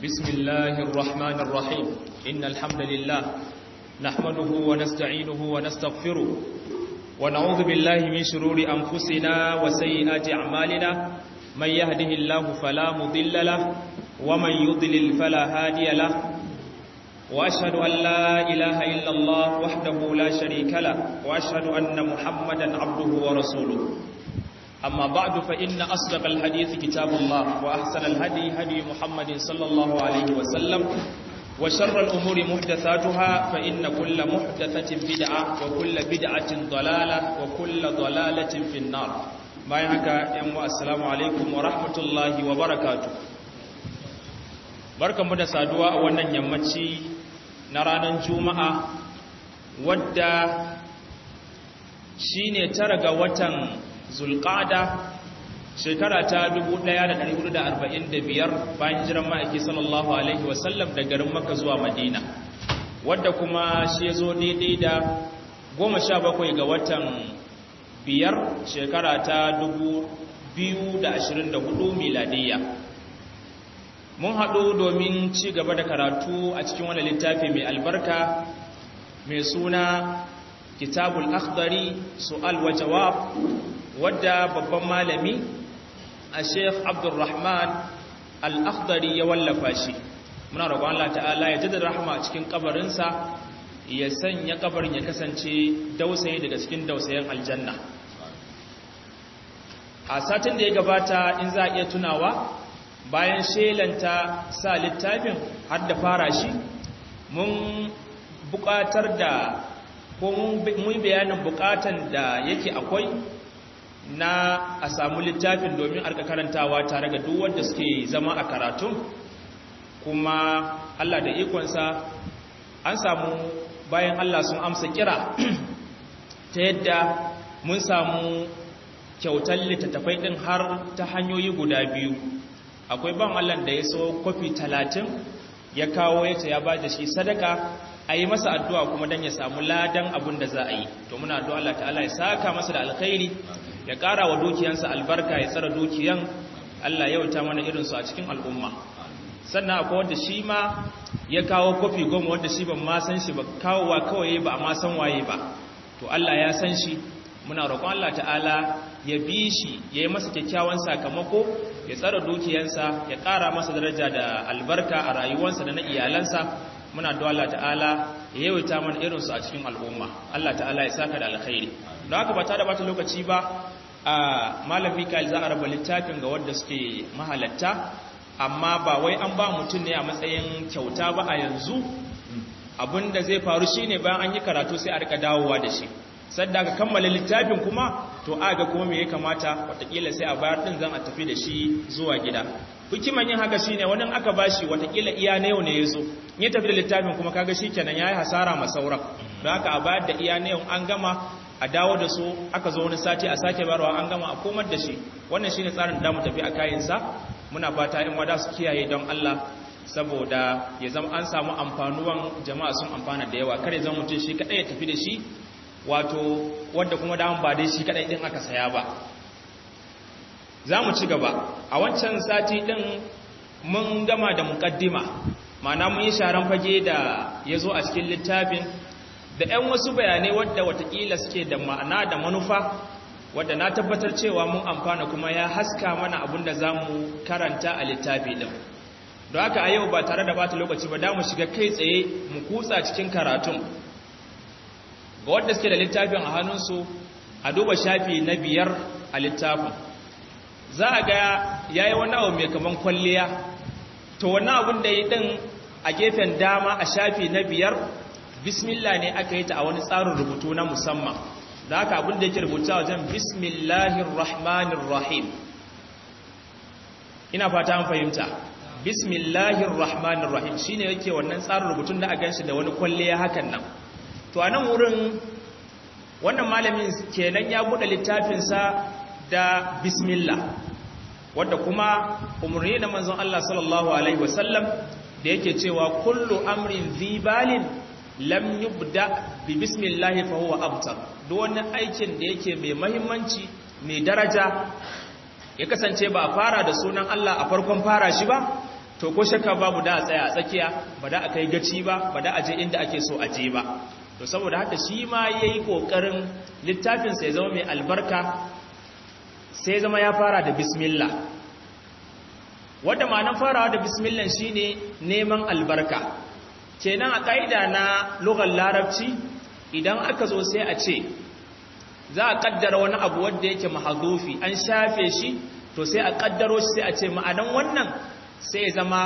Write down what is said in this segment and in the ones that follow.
بسم الله الرحمن الرحيم إن الحمد لله نحمده ونستعينه ونستغفره ونعوذ بالله من شرور أنفسنا وسيئات أعمالنا من يهده الله فلا مضل له ومن يضلل فلا هادي له وأشهد أن لا إله إلا الله وحده لا شريك له وأشهد أن محمدا عبده ورسوله أما بعد فإن أصدق الحديث كتاب الله وأحسن الهدي هدي محمد صلى الله عليه وسلم وشر الأمور محدثاتها فإن كل محدثة بدعة وكل بدعة ضلالة وكل ضلالة في النار بايعك يوم السلام عليكم ورحمة الله وبركاته barkan mu da saduwa a wannan yammaci na ranar juma'a wadda shine tara ga watan zulqada shekara ta 1445 bayan jiran ma'aiki sallallahu alaihi wasallam da garin makka zuwa madina wadda kuma shi zo daidai da 17 ga watan biyar shekara ta 2024 miladiyya mun haɗu domin ci gaba da karatu a cikin wani littafi mai albarka mai suna kitabul akhdari su'al wa jawab wadda babban malami a sheikh abdulrahman al-akhdari ya wallafa shi muna roƙon Allah ta'ala ya jaddada rahama a cikin kabarinsa ya sanya kabarin ya kasance dausayi daga cikin dausayen aljanna a satin da ya gabata in za a iya tunawa bayan shelanta sa littafin har da fara shi mun buƙatar da ko mun bayanin buƙatan da yake akwai na a samu littafin domin arka karantawa tare ga duk wanda suke zama a karatun kuma Allah da ikonsa an samu bayan Allah sun amsa kira ta yadda mun samu kyautar littattafai ɗin har ta hanyoyi guda biyu akwai ban Allah da ya so kofi talatin ya kawo ya ce ya ba da shi sadaka a yi masa addu'a kuma don ya samu ladan abin da za a yi to muna addu'a Allah ta'ala ya saka masa da alkhairi ya ƙara wa dukiyansa albarka ya tsara dukiyan Allah ya wuta mana irinsu a cikin al'umma sannan akwai wanda shi ma ya kawo kofi goma wanda shi ban ma san shi ba kawowa kawai ba a ma san waye ba to Allah ya san shi muna roƙon Allah ta'ala ya bi shi ya yi masa kyakkyawan sakamako ya tsara dukiyansa ya ƙara masa daraja da albarka a rayuwarsa da na iyalansa muna da Allah ta'ala ya yawaita mana irinsu a cikin al'umma Allah ta'ala ya saka da alkhairi don haka ba ta da bata lokaci ba a malam Mikael za a raba littafin ga wanda suke mahalatta amma ba wai an ba mutum ne a matsayin kyauta ba a yanzu abinda zai faru shine bayan an yi karatu sai a rika dawowa da shi sadda ka kammala littafin kuma to a ga kuma me ya kamata watakila sai a bayar din zan a tafi da shi zuwa gida hikiman yin haka shine wani aka bashi watakila iya na yau ne yazo in ya tafi da littafin kuma kaga shikenan yayi hasara ma sauran don haka a bayar da iya na yau an gama a dawo da su aka zo wani sati a sake barwa an gama a komar da shi wannan shine tsarin da mu tafi a kayan sa muna fata in wada su kiyaye don Allah saboda ya zama an samu amfanuwan jama'a sun amfana da yawa kare zama mutum shi kadai ya tafi da shi wato wadda kuma daman ba dai shi kadai din aka saya ba za mu ci gaba a wancan sati din mun gama da mukaddima mana mun yi sharan fage da ya zo a cikin littafin da 'yan wasu bayanai wadda watakila suke da ma'ana da manufa wadda na tabbatar cewa mun amfana kuma ya haska mana abin da za mu karanta a littafi din don haka a yau ba tare da bata lokaci ba da mu shiga kai tsaye mu kutsa cikin karatun ga wadda suke da littafin a hannunsu a duba shafi na biyar a littafin za a ga ya yi wani abu mai kaman kwalliya to wani abin da yi ɗin a gefen dama a shafi na biyar bismillah ne aka yi ta a wani tsarin rubutu na musamman da haka abin da yake rubuta wajen bismillahir rahmanir rahim ina fata an fahimta bismillahir rahmanir rahim shine yake wannan tsarin rubutun da a ganshi da wani kwalliya hakan nan to a nan wurin wannan malamin kenan ya buɗe littafinsa da bismillah wadda kuma umarni na manzon Allah sallallahu alaihi wasallam da yake cewa kullu amrin zibalin lam yubda bi bismillah fa huwa abtar duk wani aikin da yake mai muhimmanci mai daraja ya kasance ba a fara da sunan Allah a farkon fara shi ba to ko shakka babu da a tsaya a tsakiya ba da a kai gaci ba ba da a je inda ake so a je ba to saboda haka shi ma yayi kokarin littafin sai zama mai albarka sai zama ya fara da bismillah wanda ma'anar farawa da bismillah shine neman albarka kenan a kaida na lugar larabci idan aka zo sai a ce za a kaddara wani abu wanda yake mahazufi an shafe shi to sai a kaddaro shi sai a ce ma'anan wannan sai zama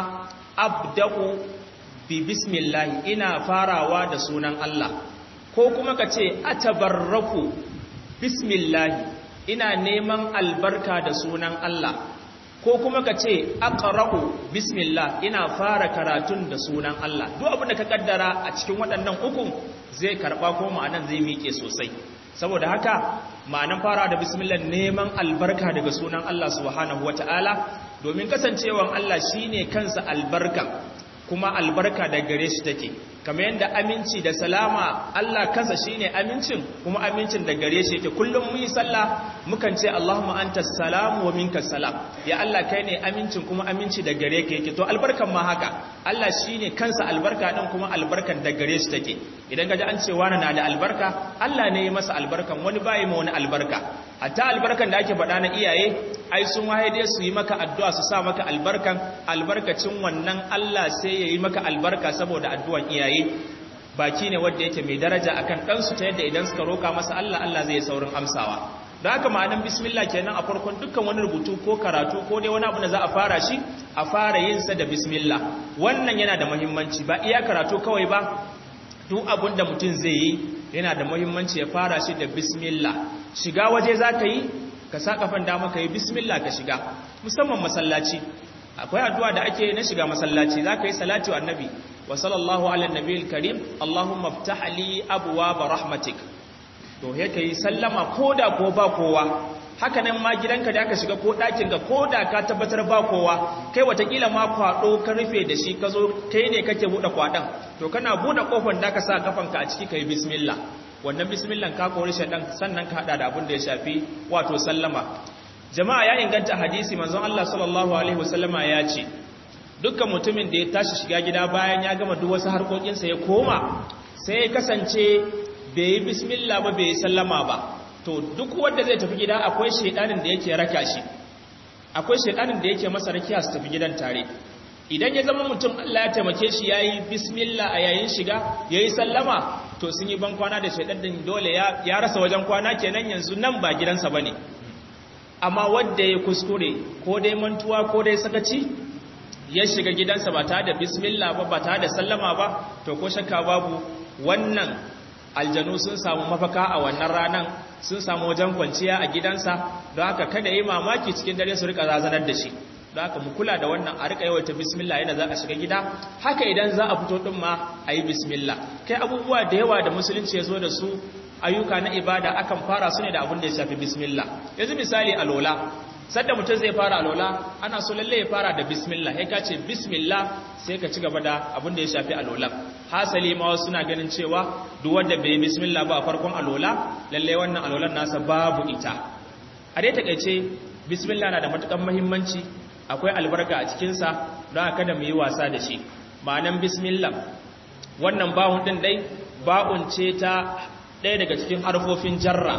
abda'u bi bismillah ina farawa da sunan Allah ko kuma ka ce atabarraku bismillah ina neman albarka da sunan Allah ko kuma ka ce aqra'u bismillah ina fara karatun da sunan Allah duk abin da ka kaddara a cikin waɗannan uku zai karba ko ma'anan zai miƙe sosai saboda haka ma'anan fara da bismillah neman albarka daga sunan Allah subhanahu wataala domin kasancewan Allah shine kansa albarka kuma albarka da gare shi take kamar yadda aminci da salama Allah kansa shine amincin kuma amincin da gare shi yake kullum mu yi sallah mukan ce Allahumma antas salam wa minkas salam ya Allah kai ne amincin kuma aminci da gare ka yake to albarkan ma haka Allah shine kansa albarka din kuma albarkan da gare shi take idan kaji an ce wani na da albarka Allah ne ya masa albarkan wani bai ma wani albarka hatta albarkan da ake faɗa na iyaye ai sun waye dai su yi maka addu'a su sa maka albarkan albarkacin wannan Allah sai ya yi maka albarka saboda addu'an iyaye baki ne wanda yake mai daraja akan ɗansu ta yadda idan suka roka masa Allah Allah zai saurin amsawa da haka ma'anan bismillah kenan a farkon dukkan wani rubutu ko karatu ko dai wani abu da za a fara shi a fara yin sa da bismillah wannan yana da muhimmanci ba iya karatu kawai ba duk abin da mutum zai yi yana da muhimmanci ya fara shi da bismillah shiga waje za ka yi ka sa kafan dama ka yi bismillah ka shiga musamman masallaci akwai addu'a da ake na shiga masallaci za ka yi salati wa annabi wa sallallahu ala nabiyil karim allahumma ftah li abwaaba rahmatik to he kai sallama koda ko ba kowa haka nan ma gidanka da aka shiga ko ɗakin ka koda ka tabbatar ba kowa kai watakila ma kwaɗo ka rufe da shi ka zo kai ne kake buɗe kwaɗon to kana buɗe ƙofar da ka sa kafanka a ciki ka yi bismillah wannan bismillah ka kori shaɗan sannan ka haɗa da abin da ya shafi wato sallama jama'a ya inganta hadisi manzon Allah sallallahu alaihi wasallama ya ce dukkan mutumin da ya tashi shiga gida bayan ya gama duk wasu harkokinsa ya koma sai ya kasance bai yi bismillah ba bai yi sallama ba to duk wanda zai tafi gida akwai shedanin da yake raka shi akwai shedanin da yake masa rakiya su tafi gidan tare idan ya zama mutum Allah ya taimake shi yayi bismillah a yayin shiga yayi sallama to sun yi ban kwana da shedanin dole ya, ya rasa wajen kwana kenan yanzu nan ba gidansa bane amma wanda ya kuskure ko dai mantuwa ko dai sakaci ya shiga gidansa ba tare da bismillah ba ba tare da sallama ba to ko shakka babu wannan aljanu sun samu mafaka a wannan ranan sun samu wajen kwanciya a gidansa don haka kada yi mamaki cikin dare su rika razanar da shi don haka mu kula da wannan a rika yawaita bismillah yana za a shiga gida haka idan za a fito din ma a yi bismillah kai abubuwa da yawa da musulunci ya zo da su ayyuka na ibada akan fara su ne da abin da ya shafi bismillah yanzu misali alola sadda mutum zai fara alola ana so lalle ya fara da bismillah ya ka ce bismillah sai ka ci gaba da abin da ya shafi alola hasali ma wasu suna ganin cewa duk wanda bai bismillah ba a farkon alola lalle wannan alolan nasa babu ita a dai takaice bismillah na da matukan muhimmanci akwai albarka a cikin sa don kada mu yi wasa da shi ma'anan bismillah wannan bawun din dai ba'un ce ta ɗaya daga cikin harfofin jarra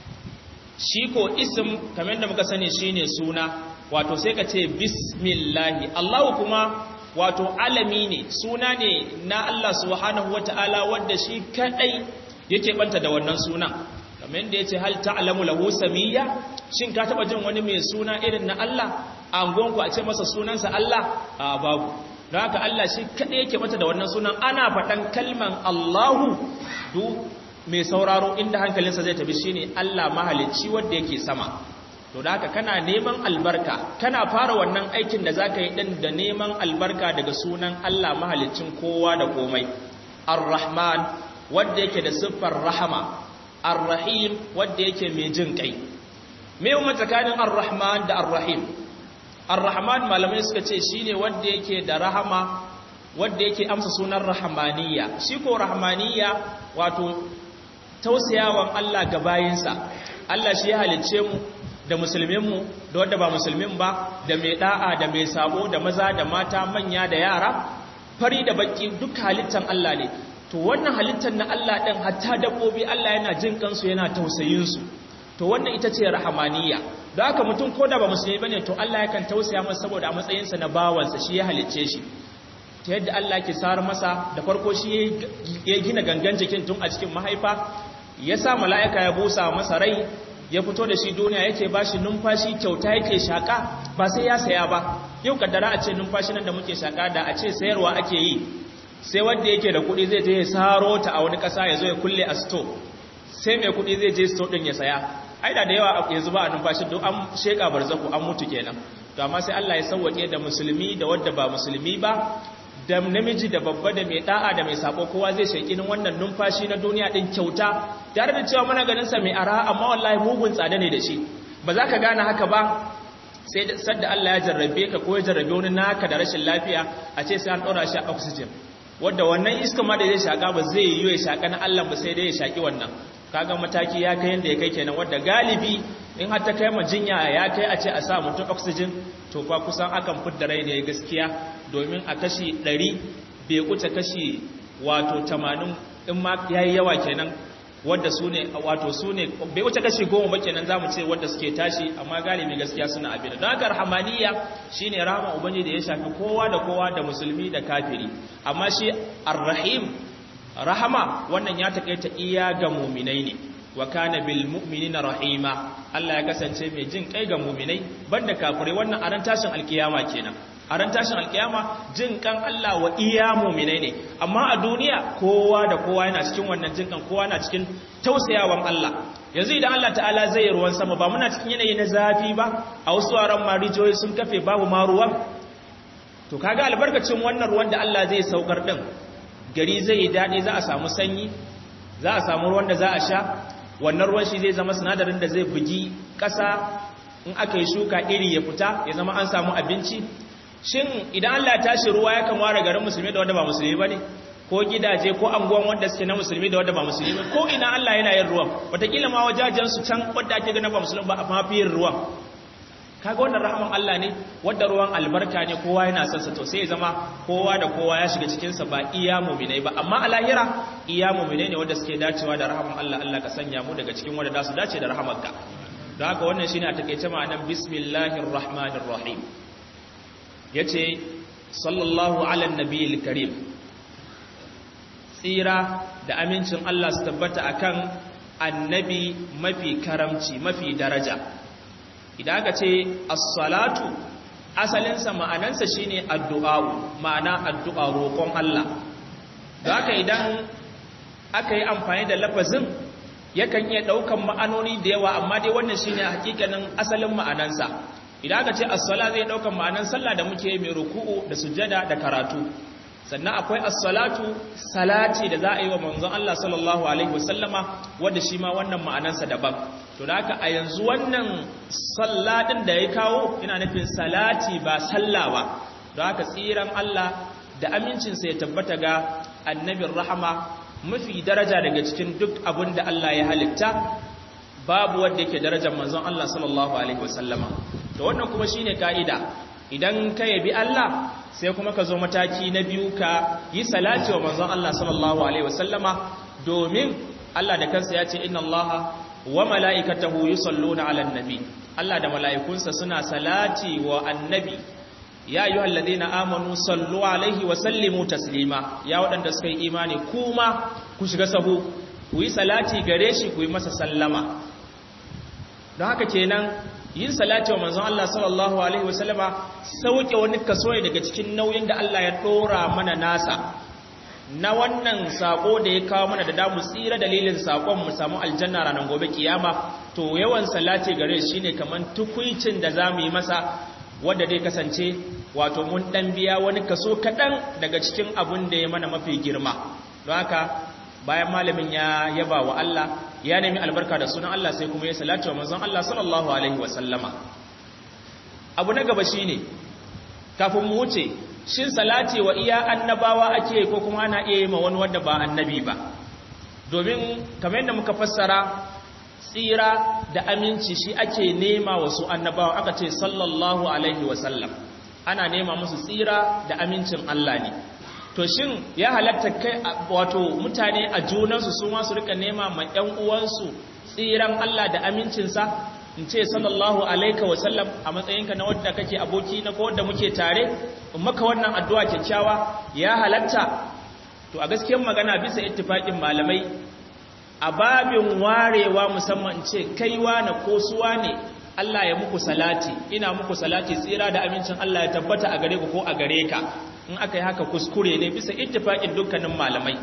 shi ko isim kamar da muka sani shine suna wato sai ka ce bismillahi Allahu kuma wato alami ne suna ne na Allah subhanahu wata'ala wanda shi kadai yake banta da wannan suna kamar yadda yace hal ta'lamu lahu samiyya shin ka taba jin wani mai suna irin na Allah a angonku a ce masa sunansa Allah a babu don haka Allah shi kadai yake banta da wannan sunan ana faɗan kalman Allahu du mai sauraro inda hankalinsa zai tafi shine Allah mahalicci wanda yake sama to da haka kana neman albarka kana fara wannan aikin da zaka yi din da neman albarka daga sunan Allah mahaliccin kowa da komai ar-rahman wanda yake da siffar rahama ar-rahim wanda yake mai jin kai me mu tsakanin ar-rahman da ar-rahim ar-rahman malamai suka ce shine wanda yake da rahama wanda yake amsa sunan rahmaniyya shi ko rahmaniyya wato tausayawan Allah ga bayinsa Allah shi ya halicce mu da musulminmu da wadda ba musulmin ba da mai da'a da mai sabo da maza da mata manya da yara fari da baki duk halittan Allah ne to wannan halittar na Allah ɗin hatta dabbobi Allah yana jin kansu yana tausayinsu to wannan ita ce rahamaniya da haka mutum ko da ba musulmi bane to Allah yakan tausaya masa saboda a matsayinsa na bawansa shi ya halicce shi ta yadda Allah ke sar masa da farko shi ya gina gangan jikin tun a cikin mahaifa ya sa mala'ika ya busa masa rai ya fito da shi duniya yake ba shi numfashi kyauta yake shaka ba sai ya saya ba yau kaddara a ce numfashi nan da muke shaka da a ce sayarwa ake yi sai wanda yake da kuɗi zai je ya saro ta a wani ƙasa ya zo ya kulle a sto sai mai kuɗi zai je sto ɗin ya saya aida da yawa yanzu ba a numfashi don an sheka barzaku an mutu kenan to amma sai Allah ya sauwake da musulmi da wadda ba musulmi ba da namiji da babba da mai da'a da mai sako kowa zai sheki wannan numfashi na duniya din kyauta tare da cewa muna ganin sa mai ara amma wallahi mugun tsada ne da shi ba za ka gane haka ba sai sadda Allah ya jarrabe ka ko ya jarrabe wani naka da rashin lafiya a ce sai an ɗora shi a oxygen wadda wannan iska ma da zai shaka ba zai yi ya shaka na Allah ba sai dai ya shaki wannan kaga mataki ya kai yanda ya kai kenan wadda galibi in har ta kai ma jinya ya kai a ce a sa mutum oxygen to fa kusan akan fidda rai ne gaskiya domin a kashi 100 bai kuce kashi wato 80 in ma yayi yawa kenan wadda su ne wato su ne bai wuce kashi goma ba kenan zamu ce wadda suke tashi amma galibi gaskiya suna abin da haka rahamaniya shine rahama ubangiji da ya shafi kowa da kowa da musulmi da kafiri amma shi arrahim rahama wannan ya takaita iya ga mu'minai ne wa kana bil mu'minina rahima Allah ya kasance mai jin kai ga mu'minai banda kafirai wannan aran tashin alkiyama kenan a ran tashin alkiyama jin kan Allah wa iya muminai ne amma a duniya kowa da kowa yana cikin wannan jin kan kowa na cikin tausayawan Allah yanzu idan Allah ta'ala zai ruwan sama ba muna cikin yanayi na zafi ba a wasu waran marijoyi sun kafe babu ma ruwan to kaga albarkacin wannan ruwan da Allah zai saukar din gari zai yi daɗi za a samu sanyi za a samu ruwan da za a sha wannan ruwan shi zai zama sinadarin da zai bugi ƙasa in aka yi shuka iri ya fita ya zama an samu abinci shin idan Allah ya tashi ruwa yakan ware garin musulmi da wanda ba musulmi bane ko gidaje ko anguwan wanda suke na musulmi da wanda ba musulmi ba ko ina Allah yana yin ruwan wataƙila ma wajajen su can wanda ake ganin ba musulmi ba amma fi yin ruwan kaga wannan rahaman Allah ne wanda ruwan albarka ne kowa yana son sa to sai ya zama kowa da kowa ya shiga cikin sa ba iya mu'minai ba amma a lahira iya mu'minai ne wanda suke dacewa da rahaman Allah Allah ka sanya mu daga cikin wanda za su dace da rahamanka don haka wannan shine a takeice ma'anar bismillahir rahmanir rahim ya ce sallallahu ala nabiyil karim tsira da amincin Allah su tabbata akan annabi mafi karamci mafi daraja idan aka ce as-salatu asalinsa ma'anansa shine addu'a ma'ana addu'a roƙon Allah don haka idan aka yi amfani da lafazin yakan iya ɗaukan ma'anoni da yawa amma dai wannan shine hakikanin asalin ma'anansa idan aka ce as-sala zai dauka ma'anan sallah da muke mai ruku'u da sujjada da karatu sannan akwai as-salatu salati da za a yi wa manzon Allah sallallahu alaihi wasallama wanda shi ma wannan ma'anansa daban to da haka a yanzu wannan salladin da ya kawo ina nufin salati ba sallah ba don haka tsiran Allah da amincinsa ya tabbata ga annabin rahama mafi daraja daga cikin duk abin da Allah ya halitta babu wanda yake darajar manzon Allah sallallahu alaihi wasallama to wannan kuma shine kaida idan ka yabi Allah sai kuma ka zo mataki na biyu ka yi salati wa manzon Allah sallallahu alaihi wasallama domin Allah da kansa ya ce inna Allah wa mala'ikatahu yusalluna 'alan nabi Allah da mala'ikunsa suna salati wa annabi ya ayyuhal ladina amanu sallu alaihi wa sallimu taslima ya waɗanda suka yi imani kuma ku shiga sahu ku yi salati gare shi ku yi masa sallama don haka kenan yin salati wa manzon Allah sallallahu alaihi wasallama sauke wani kaso daga cikin nauyin da Allah ya dora mana nasa na wannan sako da ya kawo mana da damu tsira dalilin sakon mu samu aljanna ranar gobe kiyama to yawan salati gare shi ne kaman tukuicin da zamu yi masa wanda dai kasance wato mun dan biya wani kaso kadan daga cikin abun da ya mana mafi girma don haka bayan malamin ya yaba wa Allah ya nemi albarka da sunan Allah sai kuma ya salatu wa manzon Allah sallallahu alaihi wa sallama abu na gaba shine kafin mu wuce shin salati wa iya annabawa ake ko kuma ana iya yi ma wani wanda ba annabi ba domin kamar yadda muka fassara tsira da aminci shi ake nema wasu annabawa aka ce sallallahu alaihi wasallam ana nema musu tsira da amincin Allah ne to shin ya halatta kai wato mutane a junansu su ma su rika nema ma ƴan uwansu tsiran Allah da amincinsa in ce sallallahu alaika wasallam a matsayinka na wadda kake aboki na ko wadda muke tare in maka wannan addu'a kyakkyawa ya halatta to a gaskiyar magana bisa ittifaqin malamai a babin warewa musamman ce kaiwa na kosuwa ne Allah ya muku salati ina muku salati tsira da amincin Allah ya tabbata a gare ku ko a gare ka in aka yi haka kuskure ne bisa ittifaqin dukkanin malamai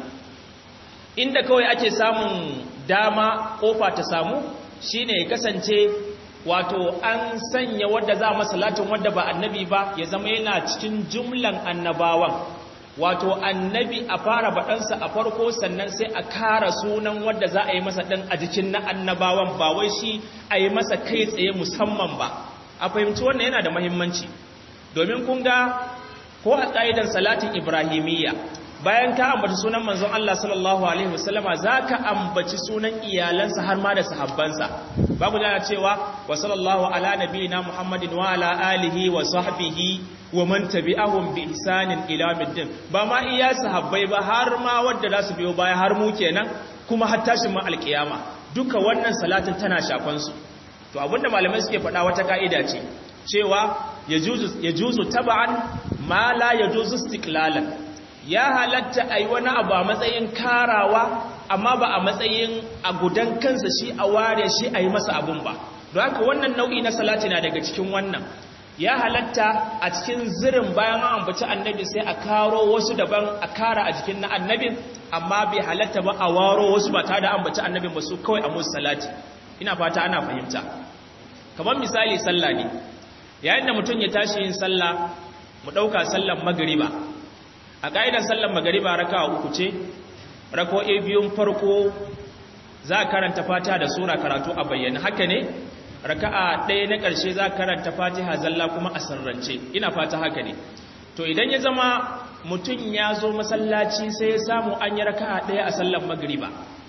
inda kawai ake samun dama kofa ta samu shine ya kasance wato an sanya wadda za a salatin wadda ba annabi ba ya zama yana cikin jumlan annabawan wato annabi a fara baɗansa a farko sannan sai a kara sunan wadda za a yi masa ɗan a jikin na annabawan ba wai shi a yi masa kai tsaye musamman ba a fahimci wannan yana da mahimmanci domin kun ga ko a ƙa'idan salatin ibrahimiyya bayan ka ambaci sunan manzon Allah sallallahu alaihi wasallama zaka ambaci sunan iyalansa har ma da sahabbansa babu da cewa wa sallallahu ala nabiyina muhammadin wa ala alihi wa sahbihi wa man tabi'ahum bi ihsanin ila middin ba ma iya sahabbai ba har ma wanda za su biyo baya har mu kenan kuma har tashin ma alkiyama duka wannan salatin tana shafan su to abinda malamai suke faɗa wata ka'ida ce cewa yajuzu yajuzu tab'an ma la yajuzu istiqlalan ya halatta a yi wani abu a matsayin karawa amma ba a matsayin a gudan kansa shi a ware shi a yi masa abun ba don haka wannan nau'i na salati na daga cikin wannan ya halatta a cikin zirin bayan an ambaci annabi sai a karo wasu daban a kara a jikin na annabin amma bai halatta ba a waro wasu ba tare da ambaci annabin ba su kawai a musu salati ina fata ana fahimta kamar misali sallah ne yayin da mutum ya tashi yin sallah mu ɗauka sallan magariba a ƙa'idar sallar magariba raka uku ce rako'e biyun farko za a karanta fata da sura karatu a bayyana haka ne raka'a ɗaya na ƙarshe za a karanta fatiha zalla kuma a sarrance ina fata haka ne to idan ya zama mutum ya zo masallaci sai ya samu an yi raka'a ɗaya a sallar magariba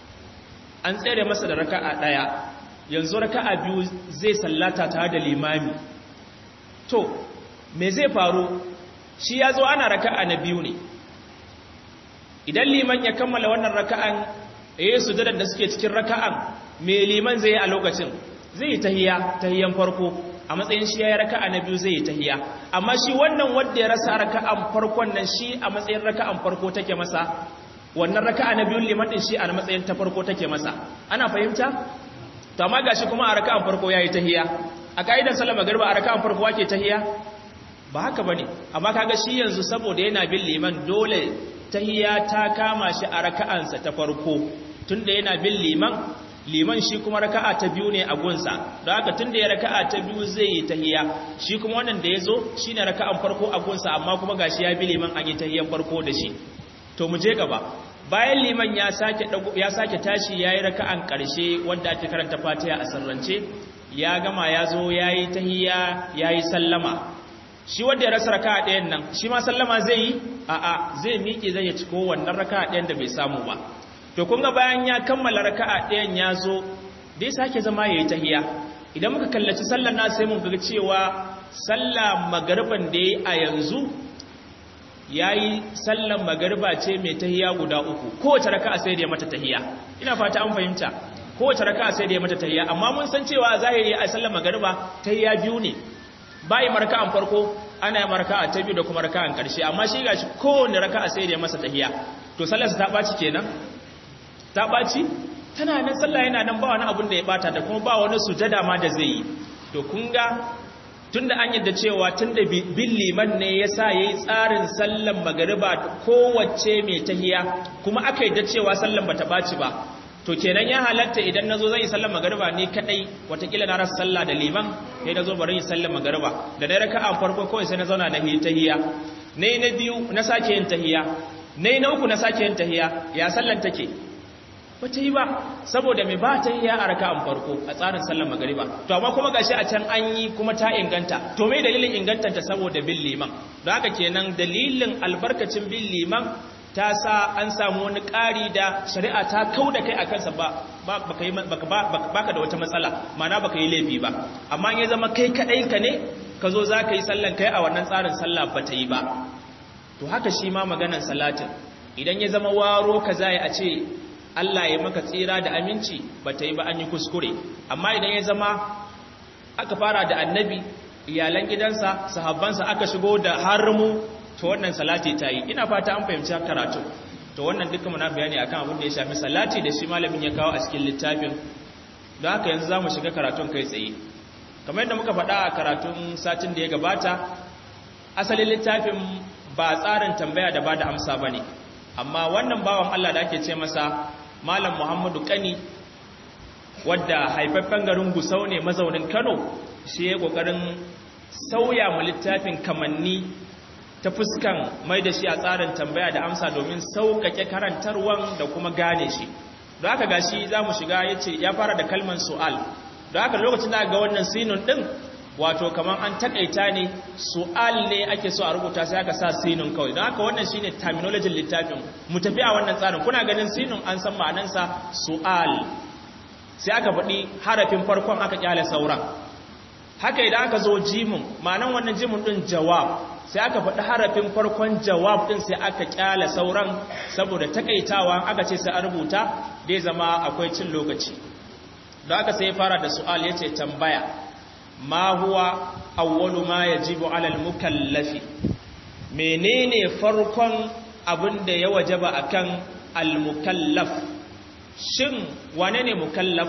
an tsere masa da raka'a ɗaya yanzu raka'a biyu zai sallata tare da limami to me zai faru shi ya zo ana raka'a na biyu ne idan liman ya kammala wannan raka'an ya su da suke cikin raka'an me liman zai yi a lokacin zai yi tahiya tahiyan farko a matsayin shi ya yi raka'a na biyu zai yi tahiya amma shi wannan wanda ya rasa raka'an farkon nan shi a matsayin raka'an farko take masa wannan raka'a na biyun liman din shi a matsayin ta farko take masa ana fahimta to amma gashi kuma a raka'an farko yayi tahiya a kaidan sallama garba a raka'an farko wake tahiya ba haka bane amma kaga shi yanzu saboda yana bin liman dole tahiyya ta kama shi a raka'ansa ta farko tunda yana bin liman liman shi kuma raka'a ta biyu ne a gunsa don haka tunda ya raka'a ta biyu zai yi tahiyya shi kuma wannan da yazo shine raka'an farko a gunsa amma kuma gashi ya bi liman an yi tahiyyan farko da shi to mu je gaba bayan liman ya sake ya sake tashi yayi raka'an karshe wanda ake karanta Fatiha a sarrance ya gama yazo yayi tahiyya yayi sallama shi wanda ya rasa raka'a ɗayan nan shi ma sallama zai yi a'a zai miƙe zai ya ciko wannan raka'a ɗayan da bai samu ba to kun ga bayan ya kammala raka'a ɗayan ya zo dai sake zama yayi tahiya idan muka kallaci sallar na sai mun ga cewa sallah magariban da yayi a yanzu yayi sallar magariba ce mai tahiya guda uku kowace raka'a sai da ya mata tahiya ina fata an fahimta kowace raka'a sai da ya mata tahiya amma mun san cewa zahiri a sallar magariba tahiya biyu ne bayi marka'an farko ana yi marka'a ta biyu da kuma raka'an ƙarshe amma shi gashi kowane raka'a sai da ya masa tahiya to sallarsa ta ɓaci kenan ta ɓaci tana nan sallah yana nan ba wani abin da ya ɓata da kuma ba wani sujada ma da zai yi to kun ga tun da an yadda cewa tun da bin liman ne ya sa ya yi tsarin sallan magariba kowace mai tahiya kuma aka yadda cewa sallan ba ta ɓaci ba to kenan ya halatta idan nazo zan yi sallar magariba ni kadai watakila na rasa sallah da liman sai nazo bari yi sallar magariba da dai raka'a farko kawai sai na zauna na yi tahiyya nayi na biyu na sake yin tahiyya nayi na uku na sake yin tahiyya ya sallan take bata yi ba saboda me ba tahiyya a raka'an farko a tsarin sallar magariba to amma kuma gashi a can an yi kuma ta inganta to me dalilin ingantanta saboda bin liman don haka kenan dalilin albarkacin bin liman ta sa an samu wani ƙari da shari'a ta kau da kai a kansa ba baka da wata matsala mana baka yi laifi ba amma ya zama kai kaɗai ka ne ka zo za ka yi sallan kai a wannan tsarin sallah ba ta yi ba to haka shi ma maganan salatin idan ya zama waro ka zai a ce Allah ya maka tsira da aminci ba ta yi ba an yi kuskure amma idan ya zama aka fara da annabi iyalan gidansa sahabbansa aka shigo da harmu to wannan salati ta yi ina fata an fahimci karatu to wannan duka muna bayani akan abin da ya shafi salati da shi malamin ya kawo a cikin littafin don haka yanzu za mu shiga karatun kai tsaye kamar yadda muka faɗa a karatun satin da ya gabata asalin littafin ba tsarin tambaya da ba da amsa ba ne amma wannan bawan Allah da ake ce masa malam muhammadu kani wadda haifaffen garin gusau ne mazaunin kano shi ya ƙoƙarin sauya mu littafin kamanni ta fuskan mai da shi a tsarin tambaya da amsa domin sauƙaƙe karantarwan da kuma gane shi da haka gashi za mu shiga ya ce ya fara da kalman su'al da haka lokacin da ga wannan sinun ɗin wato kamar an takaita ne su'al ne ake so a rubuta sai aka sa sinun kawai don haka wannan shine terminology littafin mu tafi a wannan tsarin kuna ganin sinun an san ma'anansa su'al sai aka faɗi harafin farkon aka kyale sauran haka idan aka zo jimin ma'anan wannan jimin ɗin jawab sai aka faɗi harafin farkon jawab ɗin sai aka kyale sauran saboda takaitawa aka ce sai a rubuta dai zama akwai cin lokaci don aka sai fara da su'al ya ce tambaya ma huwa awwalu ma yajibu alal mukallafi menene farkon abin da ya wajaba akan al mukallaf shin wane ne mukallaf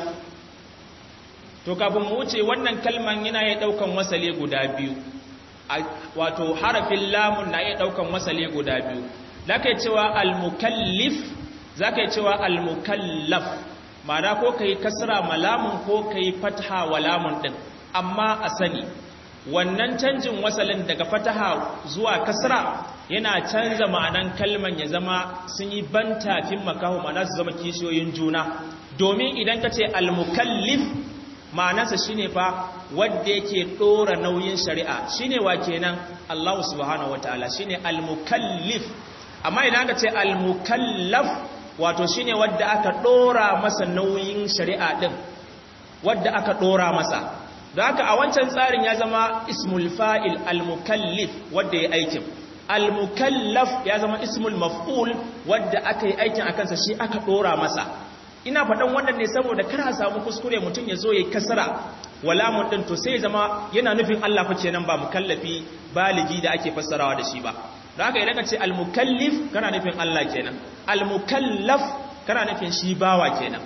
to kafin mu wuce wannan kalman yana ya daukan wasale guda biyu wato harafin lamun na iya daukan wasale guda biyu zaka cewa al mukallif zaka cewa al mukallaf ma'ana ko kai kasra malamun ko kai fatha wa lamun din amma a sani wannan canjin wasalin daga fataha zuwa kasra yana canza ma'anan kalman ya zama sun yi bantafin makaho ma'ana su zama kishiyoyin juna domin idan ka ce almukallif ma'anarsa shine fa wadda yake ɗora nauyin shari'a shine wa kenan Allah subhanahu wataala shine almukallif amma idan ka ce almukallaf wato shine wadda aka ɗora masa nauyin shari'a din wadda aka ɗora masa da haka a wancan tsarin ya zama ismul fa'il al-mukallif wadda ya aikin al-mukallaf ya zama ismul maf'ul wadda aka yi aikin a kansa shi aka ɗora masa ina faɗan wannan ne saboda kar a samu kuskure mutum ya zo ya kasara walamun ɗin to sai zama yana nufin Allah fa kenan ba mukallafi baligi da ake fassarawa da shi ba da haka idan ka ce al-mukallif kana nufin Allah kenan al-mukallaf kana nufin shi bawa kenan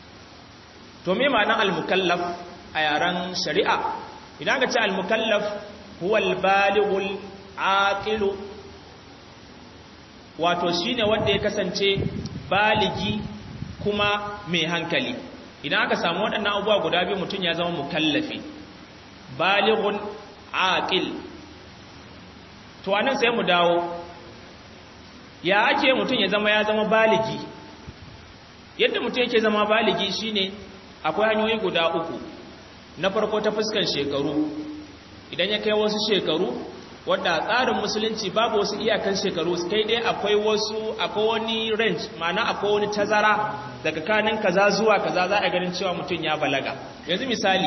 to me ma'anar al-mukallaf a yaren shari'a idan ka ce al-mukallaf huwa al-balighul aqilu wato shine wanda ya kasance baligi kuma mai hankali idan aka samu waɗannan abubuwa guda biyu mutum ya zama mukallafi balighun aqil to anan sai mu dawo ya ake mutum ya zama ya zama baligi yadda mutum yake zama baligi shine akwai hanyoyi guda uku na farko ta fuskan shekaru idan ya kai wasu shekaru wadda tsarin musulunci babu wasu iyakan shekaru kai dai akwai wasu akwai wani range ma'ana akwai wani tazara daga kanin kaza zuwa kaza za a ganin cewa mutum ya balaga yanzu misali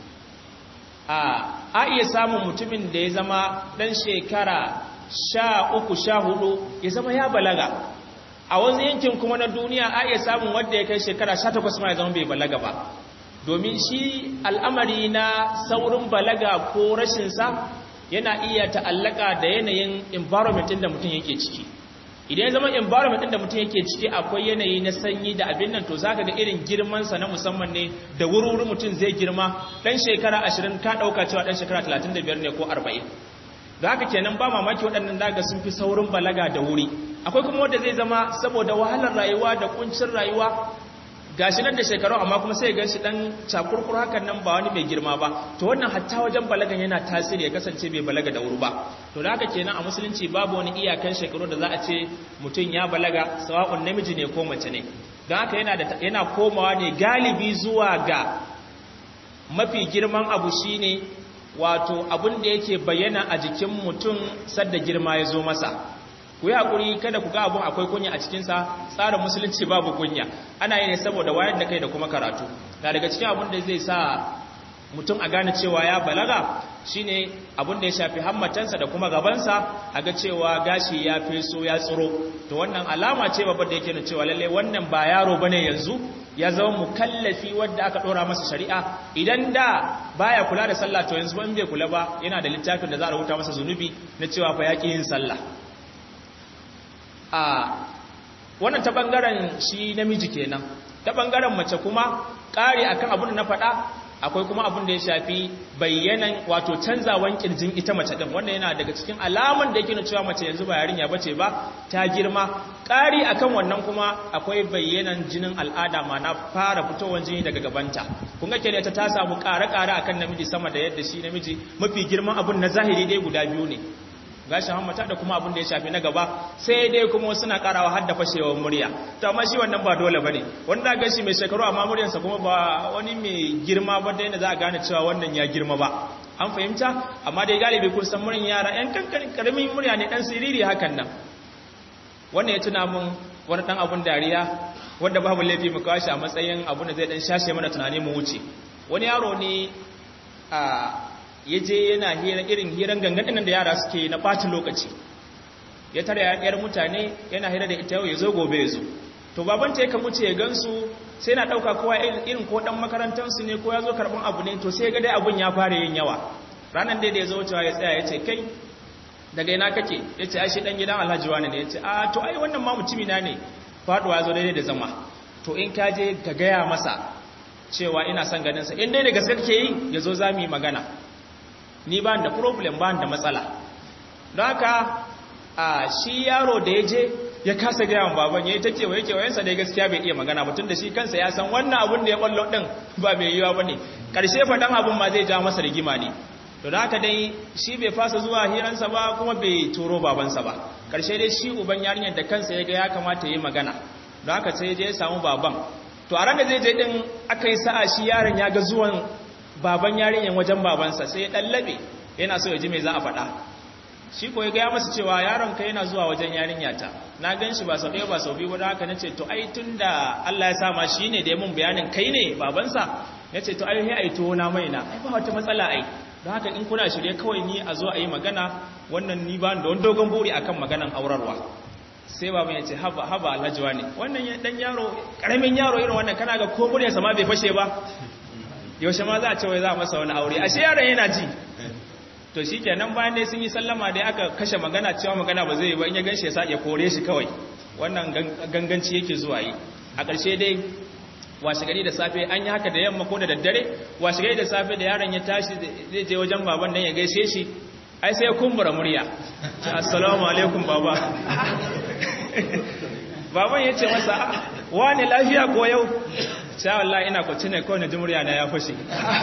a a iya samun mutumin da ya zama dan shekara sha uku sha hudu ya zama ya balaga a wani yankin kuma na duniya a iya samun wadda ya kai shekara sha takwas ma ya zama bai balaga ba domin shi al'amari na saurin balaga ko rashinsa yana iya ta'allaka da yanayin environment da mutum yake ciki idan ya zama environment da mutum yake ciki akwai yanayi na sanyi da abin nan to zaka ga irin girmansa na musamman ne da wuri mutum zai girma dan shekara 20 ka dauka cewa dan shekara 35 ne ko 40 da haka kenan ba mamaki waɗannan daga sun fi saurin balaga da wuri akwai kuma wanda zai zama saboda wahalar rayuwa da kuncin rayuwa gashi nan da shekaru amma kuma sai ganshi dan cakurkur hakan nan ba wani mai girma ba to wannan hatta wajen balagan yana tasiri ya kasance bai balaga da wuri ba to da haka kenan a musulunci babu wani iyakan shekaru da za a ce mutum ya balaga sawa'un namiji ne ko mace ne don haka yana da yana komawa ne galibi zuwa ga mafi girman abu shine wato abin da yake bayyana a jikin mutum sadda girma ya zo masa ku yi haƙuri kada ku ga abun akwai kunya a cikinsa tsarin musulunci babu kunya ana yi ne saboda wayar da kai da kuma karatu na daga cikin abin da zai sa mutum a gane cewa ya balaga shine abin da ya shafi hammatansa da kuma gabansa a ga cewa gashi ya feso ya tsiro to wannan alama ce babbar da yake nuna cewa lalle wannan ba yaro bane yanzu ya zama mukallafi wanda aka dora masa shari'a idan da baya kula da sallah to yanzu ban bai kula ba yana da littafin da za a rubuta masa zunubi na cewa fa yaki yin sallah a wannan ta bangaren shi namiji kenan ta bangaren mace kuma kare akan abin da na faɗa akwai kuma abin da ya shafi bayyanan wato canzawan kirjin ita mace din wanda yana daga cikin alaman da yake nuna cewa mace yanzu ba yarinya bace ba ta girma ƙari akan wannan kuma akwai bayyanan jinin al'ada ma na fara fitowar jini daga gabanta kun ga kenan ta ta samu ƙare-ƙare akan namiji sama da yadda shi namiji mafi girman abin na zahiri dai guda biyu ne gashin hammata da kuma abin da ya shafi na gaba sai dai kuma suna karawa har da fashewar murya to amma shi wannan ba dole bane wanda ga shi mai shekaru amma muryarsa kuma ba wani mai girma ba da yadda za a gane cewa wannan ya girma ba an fahimta amma dai galibi kun san muryan yara yan kankanin karamin murya ne dan siriri hakan nan wannan ya tuna mun wani dan abun dariya wanda babu laifi mu kawo shi a matsayin abun da zai dan shashe mana tunani mu wuce wani yaro ne a ya je yana hira irin hiran gangan nan da yara suke na ɓacin lokaci ya tare yar mutane yana hira da ita yau ya zo gobe ya zo to babanta yakan wuce ya gansu sai na ɗauka kowa irin ko ɗan makarantarsu ne ko ya zo karɓar abu ne to sai ga dai abun ya fara yin yawa ranar dai da ya zo wucewa ya tsaya ya ce kai daga ina kake ya ce ai shi ɗan gidan alhaji wani ne ya ce a to ai wannan ma mutumina ne faɗuwa ya zo daidai da zama to in ka je ka gaya masa cewa ina son ganinsa in dai da gaske kake yi ya zo za mu yi magana ni ba da problem ba da matsala don haka a shi yaro da ya je ya kasa gaya wa baban ya yi ta kewaye kewayensa da gaskiya bai iya magana mutum da shi kansa ya san wannan abun da ya kwallo ɗin ba mai yiwa ba ne ƙarshe faɗan abun ma zai ja masa rigima ne to da haka dai shi bai fasa zuwa hiransa ba kuma bai turo babansa ba ƙarshe dai shi uban yarinyar da kansa ya ga ya kamata ya yi magana don haka sai je ya samu baban to a ran da zai je ɗin aka yi sa'a shi yaron ya ga zuwan baban yarinyan wajen babansa sai ya ɗallabe yana so ya ji mai za a faɗa shi ko ya gaya masa cewa yaron ka yana zuwa wajen yarinyata na gan shi ba sau ɗaya ba sau biyu wadda haka na ce to ai tun da Allah ya sama shi ne da ya mun bayanin kai ne babansa ya ce to ai ya aito na mai na ai ba wata matsala ai don haka in kuna shirye kawai ni a zo a yi magana wannan ni ba da wani dogon buri akan maganan aurarwa sai baban ya ce haba haba alhajiwa ne wannan dan yaro karamin yaro irin wannan kana ga ko muryarsa ma bai fashe ba yaushe ma za a ce wai za a masa wani aure ashe yaron yana ji to shi kenan bayan dai sun yi sallama dai aka kashe magana cewa magana ba zai yi ba in ya ganshi ya sa ya kore shi kawai wannan ganganci yake zuwa yi a ƙarshe dai washe gari da safe an yi haka da yamma ko da daddare washe gari da safe da yaron ya tashi zai je wajen baban dan ya gaishe shi ai sai ya kumbura murya assalamu alaikum baba baban ya ce masa wani lafiya ko yau sha wallahi ina kwaci ne kawai na ji murya na ya fashe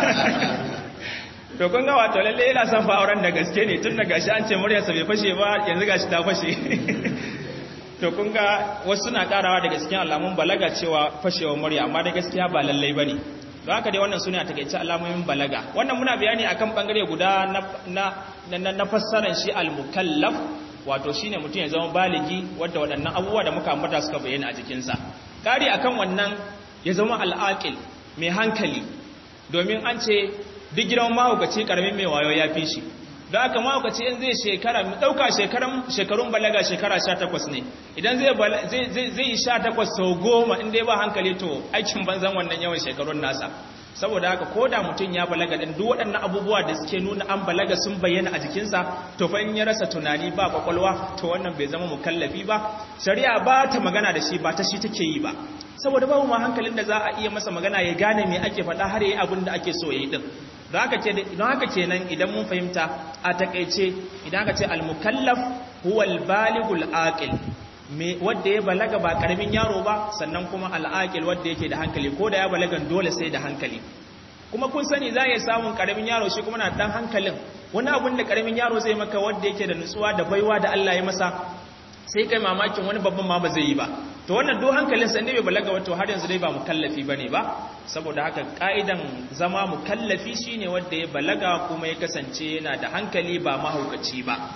to kun ga wato lalle yana son fa auren da gaske ne tun da gashi an ce muryarsa bai fashe ba yanzu gashi ta fashe to kun ga wasu suna karawa daga cikin alamun balaga cewa fashewar murya amma da gaskiya ba lallai bane don haka dai wannan suna takeice alamomin balaga wannan muna bayani akan bangare guda na na na fassarar shi al-mukallaf wato shine mutum ya zama baligi wanda waɗannan abubuwa da muka ambata suka bayyana a jikinsa kari akan wannan ya zama al'aqil mai hankali domin an ce duk gidan mahaukaci karamin mai wayo ya fi shi don haka mahaukaci in zai shekara ɗauka shekarun balaga shekara sha takwas ne idan zai yi sha takwas sau goma in dai ba hankali to aikin banzan wannan yawan shekarun nasa saboda haka ko da mutum ya balaga ɗin duk waɗannan abubuwa da suke nuna an balaga sun bayyana a jikinsa to fa in ya rasa tunani ba kwakwalwa to wannan bai zama mukallafi ba shari'a ba ta magana da shi ba ta shi take yi ba saboda babu ma hankalin da za a iya masa magana ya gane me ake faɗa har yayi abin da ake so yayi din don haka ce don haka kenan idan mun fahimta a takeice idan aka ce al-mukallaf huwa al-balighul aqil me wanda ya balaga ba karamin yaro ba sannan kuma al-aqil wanda yake da hankali ko da ya balagan dole sai da hankali kuma kun sani za ya samun karamin yaro shi kuma na dan hankalin wani abun da karamin yaro zai maka wanda yake da nutsuwa da baiwa da Allah ya masa sai kai mamakin wani babban ma ba zai yi ba to wannan do hankalin sa ne bai balaga wato har yanzu dai ba mukallafi bane ba saboda haka ka'idan zama mukallafi shine wanda ya balaga kuma ya kasance yana da hankali ba mahaukaci ba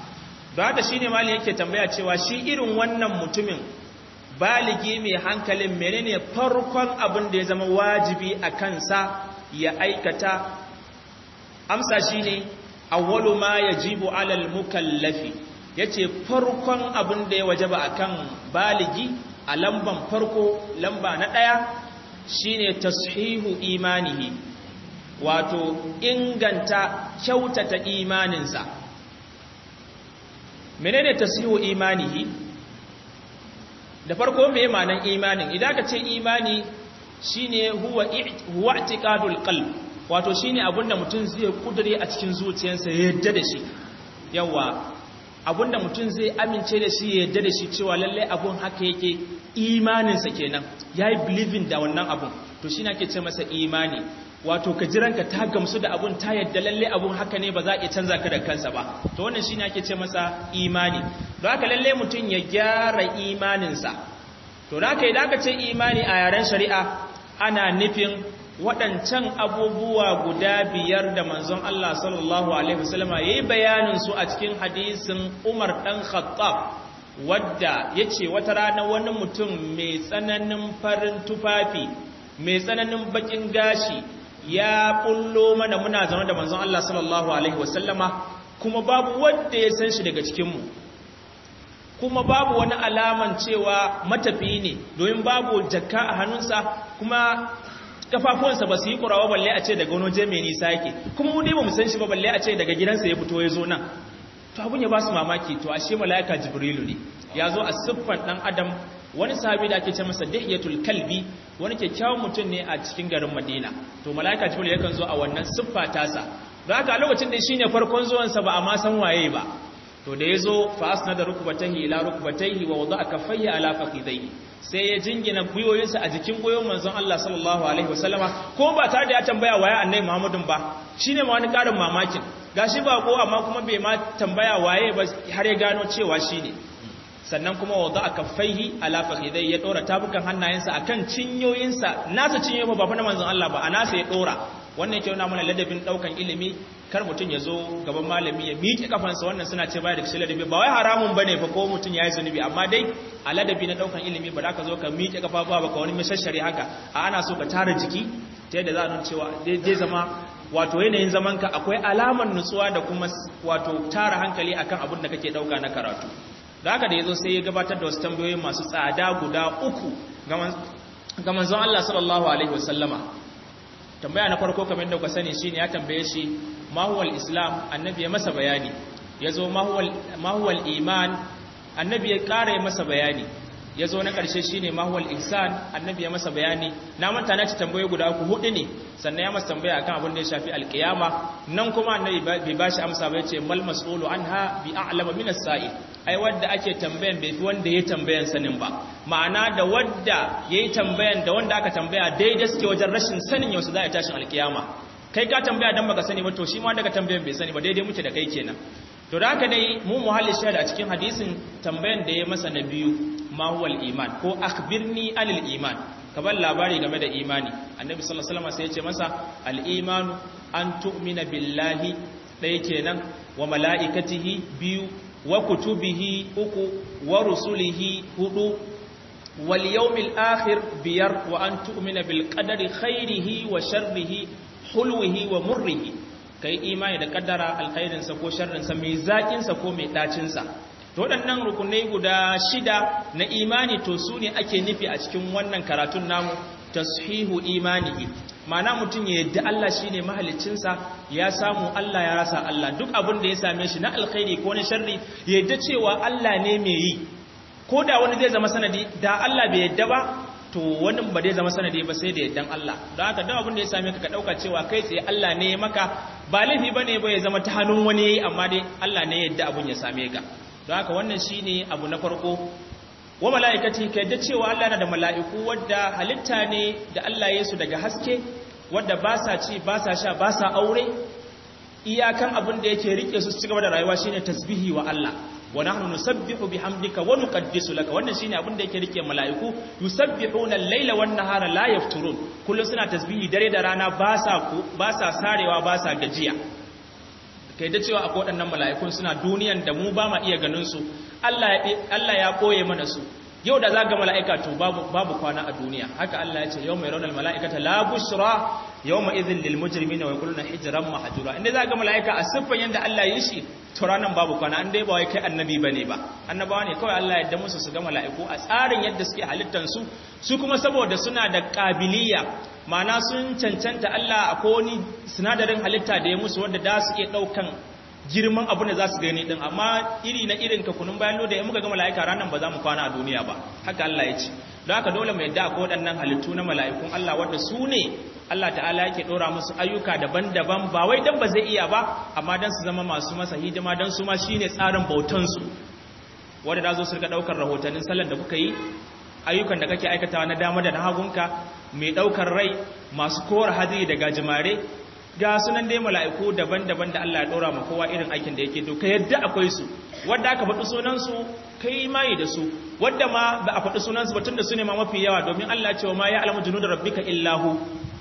da haka shine mali yake tambaya cewa shi irin wannan mutumin baligi mai hankalin menene farkon abin da ya zama wajibi a kansa ya aikata amsa shine awwalu ma yajibu alal mukallafi yace farkon abin da ya wajaba akan baligi a lamban farko lamba na daya shine tashihu imanihi wato inganta kyautata imaninsa menene tashihu imanihi da farko me ma'anan imanin idan ka ce imani shine huwa huwa i'tiqadul qalb wato shine abinda mutum zai kudure a cikin zuciyarsa ya yadda da shi yawa abinda mutum zai amince da shi ya yadda da shi cewa lalle abun haka yake imaninsa kenan yayi believing da wannan abun to shine ake ce masa imani wato ka jiranka ta gamsu da abun ta yadda lalle abun haka ne ba za a iya canza ka da kansa ba to wannan shine ake ce masa imani don haka lalle mutum ya gyara imaninsa to da haka idan aka ce imani a yaren shari'a ana nufin waɗancan abubuwa guda biyar da manzon Allah sallallahu alaihi wasallama yayi bayanin su a cikin hadisin Umar dan Khattab wadda yace wata rana wani mutum mai tsananin farin tufafi mai tsananin bakin gashi ya bullo mana muna zaune da manzon Allah sallallahu alaihi wasallama kuma babu wanda ya san shi daga cikin mu kuma babu wani alaman cewa matafi ne domin babu jakka a hannunsa kuma kafafuwansa ba su yi kurawa balle a ce daga wani waje mai nisa yake kuma mu ne ba mu san shi ba balle a ce daga gidansa ya fito ya zo nan to abun ya ba su mamaki to ashe mala'ika jibrilu ne ya zo a siffar dan adam wani sahabi da ake ce masa dihiyatul kalbi wani kyakkyawan mutum ne a cikin garin madina to mala'ika jibril yakan zo a wannan siffa tasa don haka a lokacin da shine farkon zuwansa ba a ma san waye ba to da yazo fa asnada rukbatayhi ila rukbatayhi wa wada'a kaffayhi ala fakhidayhi sai ya jingina guyoyinsa a jikin guyoyin manzon Allah sallallahu alaihi wasallama ko ba tare da ya tambaya waye annabi Muhammadun ba shine ma wani karin mamakin gashi ba ko amma kuma bai ma tambaya waye ba har ya gano cewa shine sannan kuma wada'a kaffayhi ala fakhidayhi ya dora tabukan hannayensa akan cinyoyinsa nasa cinyoyi ba fa na manzon Allah ba a nasa ya dora wannan yake nuna mana ladabin daukan ilimi kar mutum ya zo gaban malami ya miƙe kafansa wannan suna ce baya da kishi ladabi ba wai haramun bane fa ko mutum yayi zunubi amma dai a ladabi na daukan ilimi ba za ka zo ka miƙe kafa ba ka wani mashashari haka a ana so ka tara jiki ta yadda za a nuna cewa zai zama wato yanayin zaman ka akwai alamar nutsuwa da kuma wato tara hankali akan abin da kake dauka na karatu da haka da yazo sai ya gabatar da wasu tambayoyi masu tsada guda uku ga manzon Allah sallallahu alaihi wasallama tambaya na farko kamar da ku sani shine ya tambaye shi ma huwa islam annabi ya masa bayani yazo ma huwa ma huwa iman annabi ya kare masa bayani yazo na karshe shine ma huwa ihsan annabi ya masa bayani na manta na ci tambaye guda uku hudu ne sannan ya masa tambaya akan abin da ya shafi alkiyama nan kuma annabi bai bashi amsa ba yace mal mas'ulu anha bi a'lama min as-sa'il ai wanda ake tambayan bai fi wanda ya tambayan sanin ba ma'ana da wanda yayi tambayan da wanda aka tambaya daidai suke wajen rashin sanin yau su za a tashin alkiyama kai ka tambaya dan baka sani ba to shi ma daga tambayan bai sani ba daidai muke da kai kenan to da haka dai mu muhalli shahada a cikin hadisin tambayan da ya masa na biyu ma huwal iman ko akhbirni anil iman ka bar labari game da imani annabi sallallahu alaihi wasallam sai ya ce masa al imanu an tu'mina billahi ɗaya kenan wa mala'ikatihi biyu wa kutubihi uku wa rusulihi hudu wal yawmil akhir biyar wa an tu'mina bil qadari khairihi wa sharrihi hulwihi wa murrihi kai imani da kaddara alkhairin sa ko sharrin sa mai zakin sa ko mai dacin sa to waɗannan rukunai guda shida na imani to su ne ake nufi a cikin wannan karatun namu tashihu imanihi ma'ana mutum ya yadda Allah shine mahaliccinsa ya samu Allah ya rasa Allah duk abin da ya same shi na alkhairi ko na sharri ya yadda cewa Allah ne mai yi ko da wani zai zama sanadi da Allah bai yadda ba to wani ba zai zama sanadi ba sai da yaddan Allah don haka duk abin da ya same ka ka dauka cewa kai tsaye Allah ne maka ba laifi bane ba ya zama ta hannun wani yayi amma dai Allah ne yadda abin ya same ka don haka wannan shine abu na farko wa mala'ikati ka yadda cewa Allah na da mala'iku wadda halitta ne da Allah ya su daga haske wadda ba sa ci ba sa sha ba sa aure iyakan abin da yake rike su ci gaba da rayuwa shine tasbihi wa Allah wa nahnu nusabbihu bihamdika wa nuqaddisu laka wannan shine abin da yake rike mala'iku yusabbihuna al-laila wan nahara la yafturun kullu suna tasbihi dare da rana ba sa ba sa sarewa ba sa gajiya kai da cewa akwai waɗannan mala'ikun suna duniyan da mu ba ma iya ganin su Allah ya koye mana su yau da za ga mala'ika to babu kwana a duniya haka Allah ya ce yau mai raunar mala'ikata la bushra yau ma izin lil mujrimina wa yaquluna hijran mahjura inda za ga mala'ika a siffan yanda Allah ya shi to ranan babu kwana an dai ba wai kai annabi bane ba annabawa ne kawai Allah ya yarda musu su ga mala'iku a tsarin yadda suke halittan su su kuma saboda suna da kabiliya ma'ana sun cancanta Allah a wani sinadarin halitta da ya musu wanda da su iya daukan girman abin da za su gani din amma iri na irin ka kunun bayan da ya muka ga mala'ika ranar ba za mu kwana a duniya ba haka Allah ya ce don haka dole mu yadda akwai waɗannan halittu na mala'ikun Allah wanda su ne Allah ta'ala yake ɗora musu ayyuka daban-daban ba wai dan ba zai iya ba amma dan su zama masu masa hidima dan su ma shine tsarin bautan su wanda da zo su rika ɗaukar rahotannin sallar da kuka yi ayyukan da kake aikatawa na dama da na hagunka mai ɗaukar rai masu kora hadiri da gajimare ga sunan dai mala'iku daban-daban da Allah ya ɗora ma kowa irin aikin da yake to ka yadda akwai su wadda aka faɗi sunansu kai mai da su wadda ma ba a faɗi sunansu ba tun da su ne ma mafi yawa domin Allah cewa ma ya alamu junu da rabbika illahu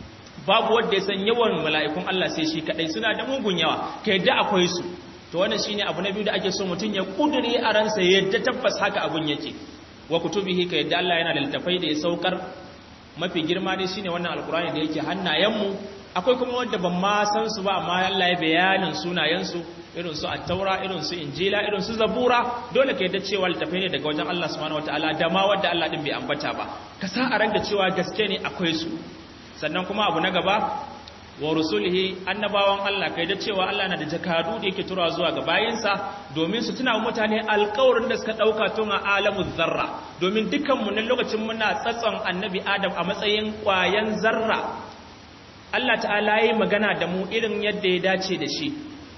babu wadda ya san yawan mala'ikun Allah sai shi kaɗai suna da mugun yawa ka yadda akwai su to wannan shine abu na biyu da ake so mutum ya kudure a ransa yadda tabbas haka abun yake wa kutubihi ka yadda Allah yana da littafai da ya saukar mafi girma dai shine wannan alkurani da yake hannayenmu akwai kuma wanda ban ma san su ba amma Allah ya bayanin sunayensu irin su at-taura irin su injila irin su zabura dole ka yadda cewa littafai ne daga wajen Allah subhanahu wataala da ma wanda Allah din bai ambata ba ka sa a ranka cewa gaske ne akwai su sannan kuma abu na gaba wa rusulihi annabawan Allah kai da cewa Allah na da jakadu da yake tura zuwa ga bayinsa domin su tuna mutane alƙawarin da suka dauka tun a alamu zarra domin dukkan mu nan lokacin muna tsatson annabi Adam a matsayin ƙwayan zarra Allah ta'ala yi magana da mu irin yadda ya dace da shi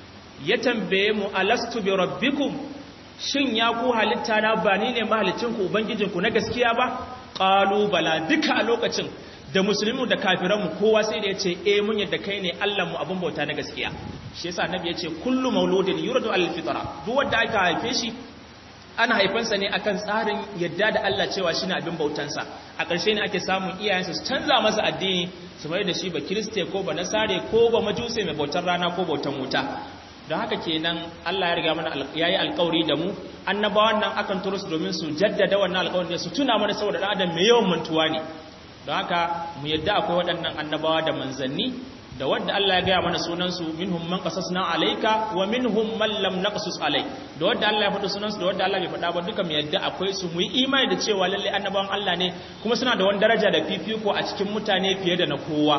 ya tambaye mu alastu bi rabbikum shin ya ku halitta na ba ni ne mahalicinku ubangijinku na gaskiya ba qalu bala duka a lokacin da musulmi da kafiranmu kowa sai da ya ce e mun yadda kai ne mu abin bauta na gaskiya shi yasa annabi ya ce kullu mauludin yuradu al fitra duk wanda aka haife shi ana haifansa ne akan tsarin yadda da Allah cewa shine abin bautansa a ƙarshe ne ake samun iyayensa su canza masa addini su mai da shi ba kiriste ko ba nasare ko ba majuse mai bautar rana ko bautan wuta don haka kenan Allah ya riga mana yayi alƙawari da mu annabawan nan akan turo su domin su jaddada wannan alƙawarin su tuna mana saboda dan adam mai yawan mantuwa ne don haka mu yadda akwai waɗannan annabawa da manzanni da wadda Allah ya gaya mana sunansu minhum man qasasna alayka wa minhum man lam naqsus alayk da wadda Allah ya faɗi sunansu da wadda Allah bai faɗa ba duka mu yadda akwai su mu yi imani da cewa lalle annabawan Allah ne kuma suna da wani daraja da fifiko a cikin mutane fiye da na kowa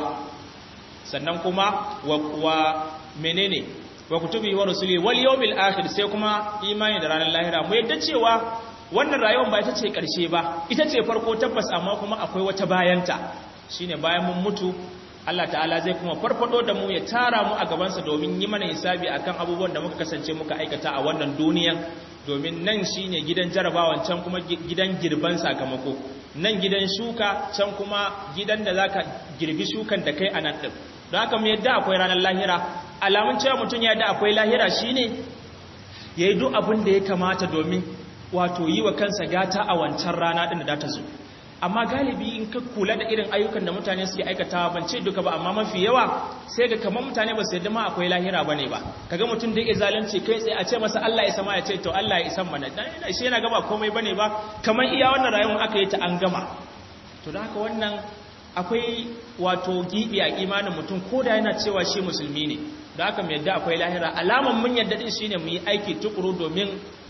sannan kuma wa, wa menene wa kutubi wa rusuli wal yawmil akhir sai kuma imani da ranar lahira mu yadda cewa wannan rayuwar ba ita ce ƙarshe ba ita ce farko tabbas amma kuma akwai wata bayanta shine bayan mun mutu Allah ta'ala zai kuma farfado da mu ya tara mu a gabansa domin yi mana hisabi akan abubuwan da muka kasance muka aikata a wannan duniyan domin nan shine gidan jarabawan can kuma gidan girban sakamako nan gidan shuka can kuma gidan da zaka girbi shukan da kai a nan din don haka mu yadda akwai ranar lahira alamun cewa mutum ya yadda akwai lahira shine yayi duk abin da ya kamata domin wato yi wa kansa gata a wancan rana ɗin da ta zo amma galibi in ka kula da irin ayyukan da mutane suke aikatawa ban ce duka ba amma mafi yawa sai ga kamar mutane ba su yadda ma akwai lahira ba ne ba kaga mutum da ya zalunci kai tsaye a ce masa Allah ya sama ya ce to Allah ya isan mana dan shi yana gaba komai bane ba kamar iya wannan rayuwar aka yi ta an gama to da haka wannan akwai wato gibi a imanin mutum ko da yana cewa shi musulmi ne da haka mu yadda akwai lahira alaman mun yadda din shine mu yi aiki tukuru domin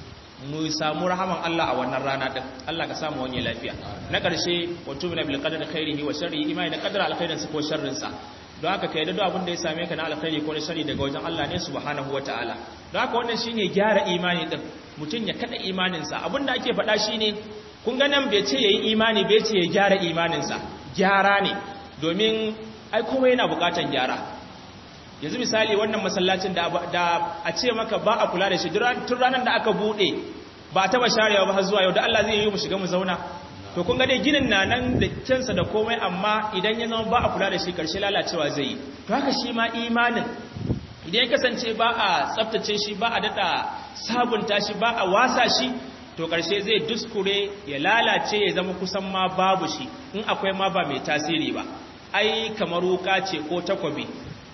mu samu rahaman Allah a wannan rana din Allah ka samu wani lafiya na ƙarshe wato min bil qadari khairihi wa sharrihi imani da qadara alkhairin sa ko sharrin sa don haka kai da abin da ya same ka na alkhairi ko na sharri daga wajen Allah ne subhanahu wataala don haka wannan shine gyara imani din mutun ya kada imanin sa abinda ake faɗa shine kun ga nan bai ce yayi imani bai ce ya gyara imanin sa gyara ne domin ai komai yana bukatan gyara yanzu misali wannan masallacin da a ce maka ba a kula da shi tun ranar da aka bude ba a taba sharewa ba har zuwa yau da Allah zai yi mu shiga mu zauna to kun ga dai ginin na nan da kyansa da komai amma idan ya zama ba a kula da shi karshe lalacewa zai yi to haka shi ma imanin idan ya kasance ba a tsaftace shi ba a dada sabunta shi ba a wasa shi to karshe zai duskure ya lalace ya zama kusan ma babu shi in akwai ma ba mai tasiri ba ai kamar wuka ce ko takwabi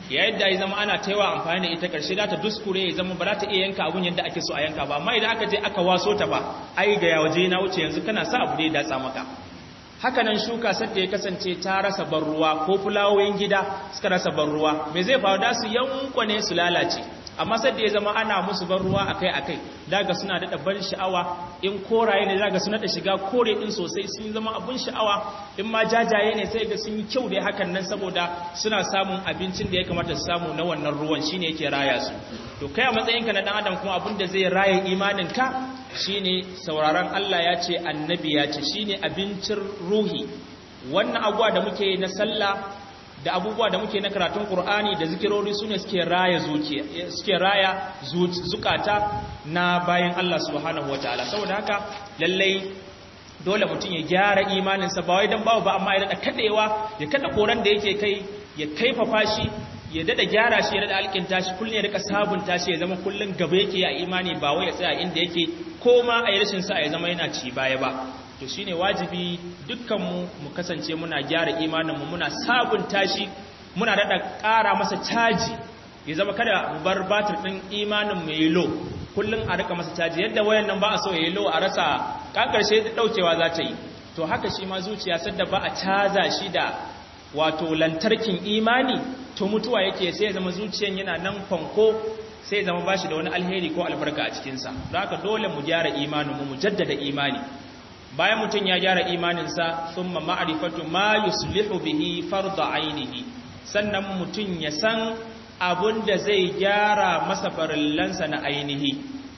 yayin da ya zama ana taiwa amfani da ita karshe da ta duskure ya zama ba za ta iya yanka abun yadda ake so a yanka ba amma idan aka je aka waso ta ba ai ga yawaje na wuce yanzu kana sa abu da ya datsa maka haka nan shuka sadda ya kasance ta rasa ban ruwa ko fulawoyin gida suka rasa ban ruwa me zai faru da su yankwane su lalace amma sadda ya zama ana musu ban ruwa akai akai daga suna daɗa ban sha'awa in koraye ne daga suna da shiga kore din sosai sun zama abun sha'awa in ma jajaye ne sai ga sun yi kyau da hakan nan saboda suna samun abincin da ya kamata su samu na wannan ruwan shine yake raya su to kai a matsayinka na dan adam kuma abin da zai raya imanin ka shine sauraron Allah ya ce annabi ya ce shine abincin ruhi wannan abuwa da muke na sallah da abubuwa da muke na karatun Qur'ani da zikirori sune suke raya zuciya suke raya zukata na bayan Allah subhanahu wataala saboda haka lallai dole mutum ya gyara imaninsa ba wai dan bawo ba amma ya dada kadewa ya kada koran da yake kai ya kaifafa shi ya dada gyara shi ya dada alkinta shi kullun ya rika sabunta shi ya zama kullun gaba yake a imani ba wai ya tsaya inda yake ko ma a yi rashin sa ya zama yana ci baya ba to shine wajibi dukkanmu mu kasance muna gyara imaninmu muna sabunta shi muna dada ƙara masa caji ya zama kada mu bar batir din imanin mu yi low kullun a rika masa caji yadda wayan nan ba a so ya yi low a rasa karshe daukewa za ta yi to haka shi ma zuciya sadda ba a caza shi da wato lantarkin imani to mutuwa yake sai ya zama zuciyan yana nan fanko sai ya zama bashi da wani alheri ko albarka a cikinsa don haka dole mu gyara imaninmu mu jaddada imani bayan mutum ya gyara imaninsa thumma ma'rifatu ma yuslihu bihi farda ainihi sannan mutum ya san abun da zai gyara masa farillansa na ainihi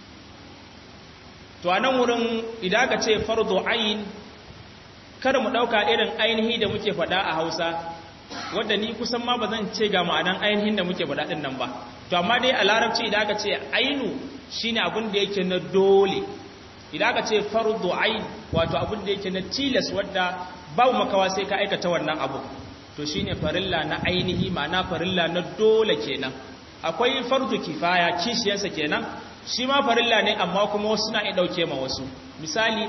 to a nan wurin idan ka ce fardo ayin kada mu ɗauka irin ainihi da muke faɗa a hausa wadda ni kusan ma ba zan ce ga ma'anan ainihin da muke faɗa ɗin nan ba to amma dai a larabci idan ka ce ainu shine abin da yake na dole idan ka ce fardo ayin wato abin da yake na tilas wadda babu makawa sai ka aikata wannan abu to shine farilla na ainihi ma'ana farilla na dole kenan akwai fardu kifaya kishiyarsa kenan shi ma farilla ne amma kuma wasu na iya ɗauke ma wasu misali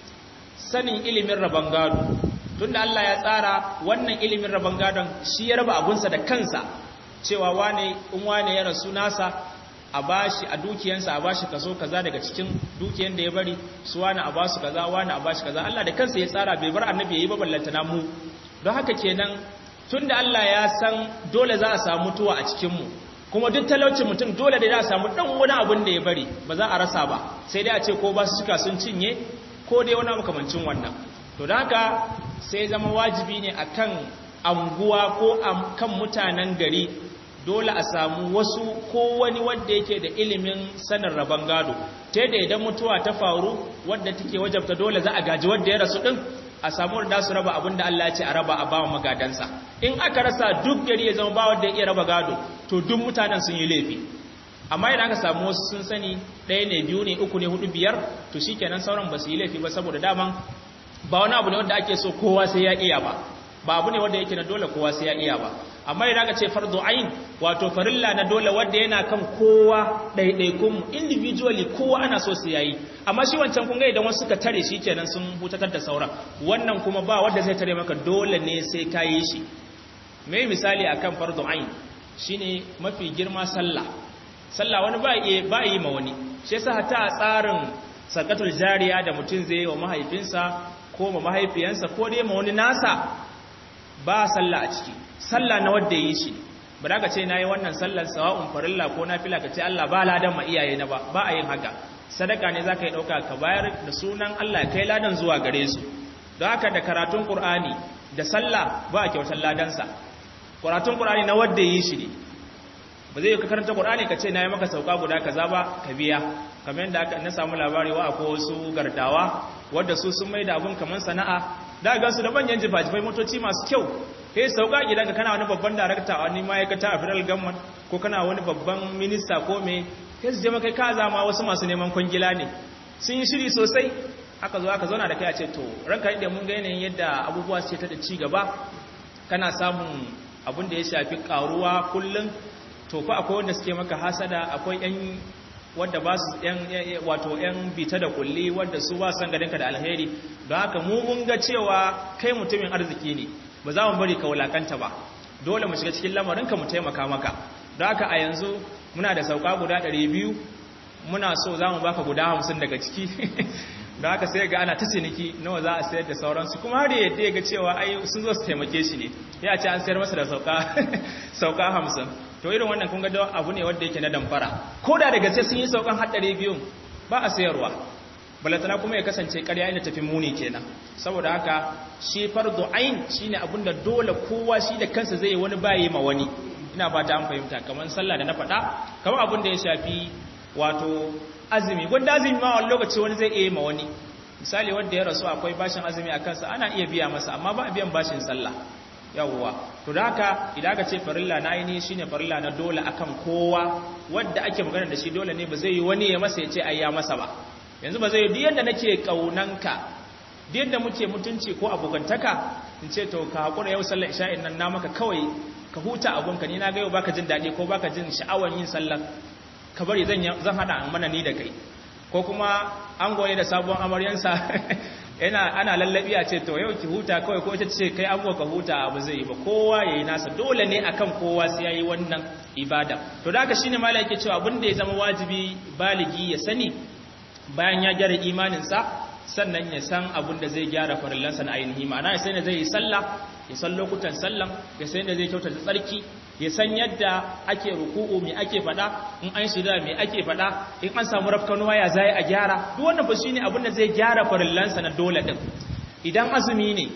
sanin ilimin rabon gado tunda Allah ya tsara wannan ilimin rabon gadon shi ya raba abunsa da kansa cewa wane in wane ya rasu nasa a bashi a dukiyansa a bashi kaso kaza daga cikin dukiyan da ya bari su wani a basu kaza wani a bashi kaza Allah da kansa ya tsara bai bar annabi yayi ba ballantana mu don haka kenan tunda Allah ya san dole za a samu mutuwa a cikin mu kuma duk talaucin mutum dole da za a samu dan wani abun da ya bari ba za a rasa ba sai dai a ce ko ba su cika sun cinye ko dai wani makamancin wannan to da haka sai zama wajibi ne akan anguwa ko kan mutanen gari dole a samu wasu ko wani wanda yake da ilimin sanin rabon gado ta yadda idan mutuwa ta faru wadda take wajabta dole za a gaji wadda ya rasu din a samu da su raba abinda Allah ya ce a raba a bawa magadansa in aka rasa duk gari ya zama ba wanda ya iya raba gado to duk mutanen sun yi laifi amma idan aka samu wasu sun sani ɗaya ne biyu ne uku ne hudu biyar to shikenan sauran ba su yi laifi ba saboda daman ba wani abu ne wanda ake so kowa sai ya iya ba ba abu ne wanda yake na dole kowa sai ya iya ba amma idan aka ce fardu ain wato farilla na dole wanda yana kan kowa ɗaiɗaikun mu individually kowa ana so su yayi amma shi wancan kun ga idan wasu suka tare shi kenan sun hutatar da sauran wannan kuma ba wanda zai tare maka dole ne sai ka yi shi me misali akan fardu ain shine mafi girma sallah sallah wani ba yi ba yi ma wani shi yasa hatta a tsarin sakatul jariya da mutum zai yi wa mahaifinsa ko ma mahaifiyansa ko dai ma wani nasa ba sallah a ciki sallah na wanda yi shi ba da ka ce na yi wannan sallar sawa'un farilla ko na fila ka ce Allah ba ladan ma iyaye na ba ba a yin haka sadaka ne za ka yi ɗauka ka bayar da sunan Allah kai ladan zuwa gare su don haka da karatun ƙur'ani da sallah ba a kyautar ladansa karatun ƙur'ani na wanda yi shi ne ba zai ka karanta ƙur'ani ka ce na yi maka sauka guda kaza ba ka biya kamar yadda aka na samu labari wa akwai wasu gardawa wadda su sun mai da abun kamar sana'a da ga su da manyan jifajifai motoci masu kyau kai sauka gidanka kana wani babban darakta a wani ma'aikata a federal government ko kana wani babban minista ko me kai su je maka ka zama wasu masu neman kwangila ne sun yi shiri sosai aka zo aka zauna da kai a ce to ranka da mun ga yanayin yadda abubuwa su ta da ci gaba kana samun abun da ya shafi karuwa kullum to fa akwai wanda suke maka hasada akwai yan wadda ba su yan wato yan bita da kulli wadda su ba san garinka da alheri don haka mu mun ga cewa kai mutumin arziki ne ba za mu bari ka wulakanta ba dole mu shiga cikin lamarinka mu taimaka maka don haka a yanzu muna da sauka guda 200 muna so za mu baka guda 50 daga ciki don haka sai ga ana ta ciniki nawa za a sayar da sauransu kuma har yadda ya ga cewa ai sun zo su taimake shi ne ya ce an sayar masa da sauka sauka 50 to irin wannan kun ga abu ne wanda yake na damfara ko da daga sai sun yi saukan har 200 ba a sayarwa balatana kuma ya kasance ƙarya inda tafi muni kenan saboda haka shi fardu ain shine abinda dole kowa shi da kansa zai wani baye ma wani ina fata an fahimta kamar sallah da na faɗa kamar abin da ya shafi wato azumi wanda azumi ma wani lokaci wani zai iya ma wani misali wanda ya rasu akwai bashin azumi a kansa ana iya biya masa amma ba a biyan bashin sallah yawwa to da haka idan aka ce farilla na ainihi shine farilla na dole akan kowa wanda ake magana da shi dole ne ba zai yi wani ya masa ya ce ai ya masa ba yanzu ba zai yi yadda nake kaunanka yadda muke mutunci ko abokantaka in ce to ka hakura yau sallar isha'in nan na maka kawai ka huta abunka ni na ga yau baka jin daɗi ko baka jin sha'awar yin sallar ka bari zan zan hada mana ni da kai ko kuma an goye da sabon amaryansa yana ana lallabi a ce to yau ki huta kawai ko ita ce kai abuwa ka huta abu zai yi ba kowa yayi nasa dole ne akan kowa sai yayi wannan ibada to da haka shine malai yake cewa abin da ya zama wajibi baligi ya sani bayan ya gyara imaninsa sannan ya san abin da zai gyara farillansa na ainihi ma'ana ya san da zai yi sallah ya san lokutan sallan ya san da zai kyautata tsarki ya san yadda ake ruku'u me ake fada in an shida me ake fada in an samu rafkanuwa ya zai a gyara duk wannan fa shine abin da zai gyara farillansa na dole din idan azumi ne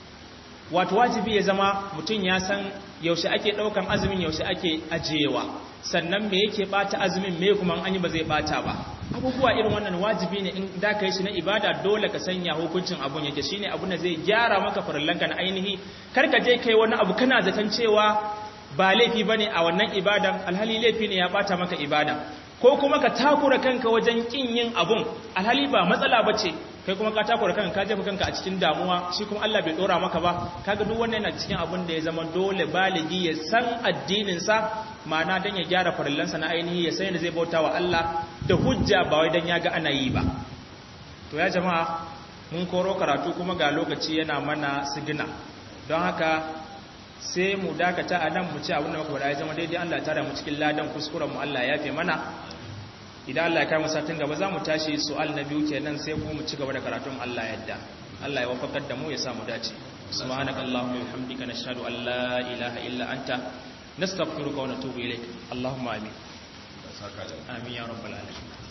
wato wajibi ya zama mutum ya san yaushe ake daukan azumin yaushe ake ajiyewa sannan me yake bata azumin me kuma an yi ba zai bata ba abubuwa irin wannan wajibi ne in da ka yi shi na ibada dole ka sanya hukuncin abun yake shine abun da zai gyara maka farillanka na ainihi kar ka je kai wani abu kana zaton cewa ba laifi bane a wannan ibadan alhali laifi ne ya bata maka ibada ko kuma ka takura kanka wajen kin yin abun alhali ba matsala bace kai kuma ka takura kanka ka jefa kanka a cikin damuwa shi kuma Allah bai dora maka ba kaga duk wannan yana cikin abun da ya zama dole baligi ya san addinin sa ma'ana dan ya gyara farillansa na ainihi ya san yadda zai bauta wa Allah da hujja ba wai dan ya ga ana yi ba to ya jama'a mun koro karatu kuma ga lokaci yana mana sigina don haka sai mu dakata a nan mu ci abin da muka faɗa ya zama daidai Allah ya tara mu cikin ladan kuskuren mu Allah ya yafe mana idan Allah ya kai mu satin gaba za mu tashi su'al na biyu kenan sai kuma mu ci gaba da karatun Allah yadda Allah ya wafakar da mu ya sa mu dace subhanakallahumma wa bihamdika nashhadu an la ilaha illa anta nastaghfiruka wa natubu ilaik allahumma amin amin ya rabbal alamin